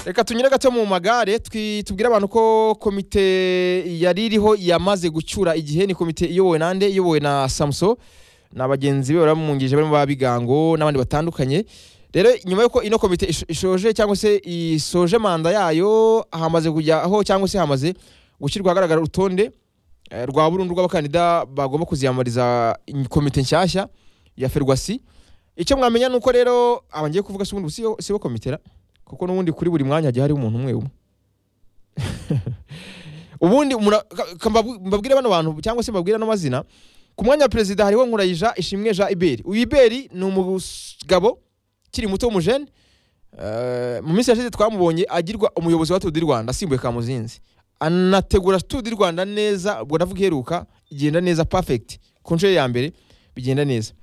reka tunyure gato mu magare twi- tubwire abantu ko komite yari iriho yamaze gucyura igihe ni komite iyobowe nande iyobowe na samso na bagenzi be baramwungirije barimo ba bigango n'abandi batandukanye rero nyuma y'uko ino komite ish- ishoje cyangwa se isoje manda yayo hamaze kujyaho cyangwa se hamaze gushyirwa ahagaragara urutonde eh, rwa burundu rw'abakandida bagomba kuziyamamariza in- komite nshyashya ya ferwasi icyo mwamenya ni uko rero aba ngiye kuvuga si ubundi sibo- sibo komite ra kuko n'ubundi kuri buri mwanya hagiye hariho umuntu umwe umwe ubundi mura- ka- ka- mbabu- mbabwire bano bantu cyangwa se mbabwire ano mazina ku mwanya wa perezida hariho nkurayija ishimwe jean iberi uyu iberi ni umugabo ukiri muto w'umujene Eh, mu minsi yashize twamubonye agirwa umuyobozi wa tudi rwanda asimbuye kamuzinzi anategura tudi rwanda neza ubwo ndavuga iheruka igenda neza perfect ku nshuro ye ya mbere bigenda neza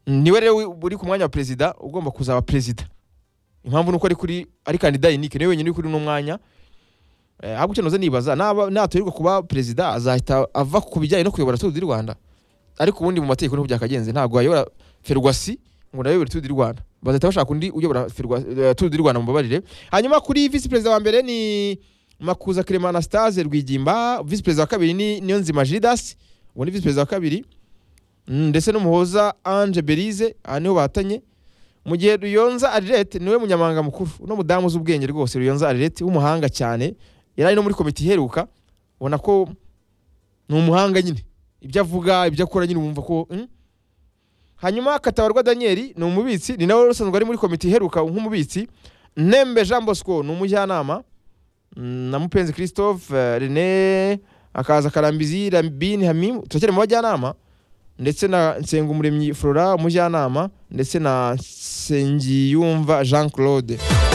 niwe rero wi- uri ku mwanya wa perezida ugomba kuzaba perezida impamvu ni uko ari kuri ari kandida unique niwe wenyine uri kuri uno mwanya Eh, ahubwo icyo noze nibaza naba natorerwa kuba perezida azahita ava ku bijyanye no kuyobora Tour du Rwanda ariko ubundi mu mategeko niho byakagenze ntabwo ayobora Ferwasi ngo nawe yobora Tour du Rwanda bazahita bashaka undi uyobora Ferwa- eh, Tour du Rwanda mubabarire hanyuma kuri vice perezida wa mbere ni Makuza Clement Anastase Rwigimba vice perezida wa kabiri ni Niyonzima Gildas uwo ni vice perezida wa kabiri Mm, ndetse n'umuhoza Ange Berize aha niho batanye mu gihe Ruyonza Arlette niwe munyamabanga mukuru uno mudamu uzi ubwenge rwose Ruyonza Arlette w'umuhanga cyane yari ari no muri komite iheruka ubona ko ni umuhanga nyine ibyo avuga ibyo akora nyine wumva ko mm. hanyuma Katabarwa Daniel ni umubitsi ni nawe usanzwe ari muri komite iheruka nk'umubitsi Nembe Jean Bosco ni umujyanama Mm, na Mupenzi Christophe eh, Rene akaza Karambizi Rambini Hamimu turacyari mu bajyanama ndetse na Nsengumuremyi Flora umujyanama ndetse na Sengiyumva Jean Claude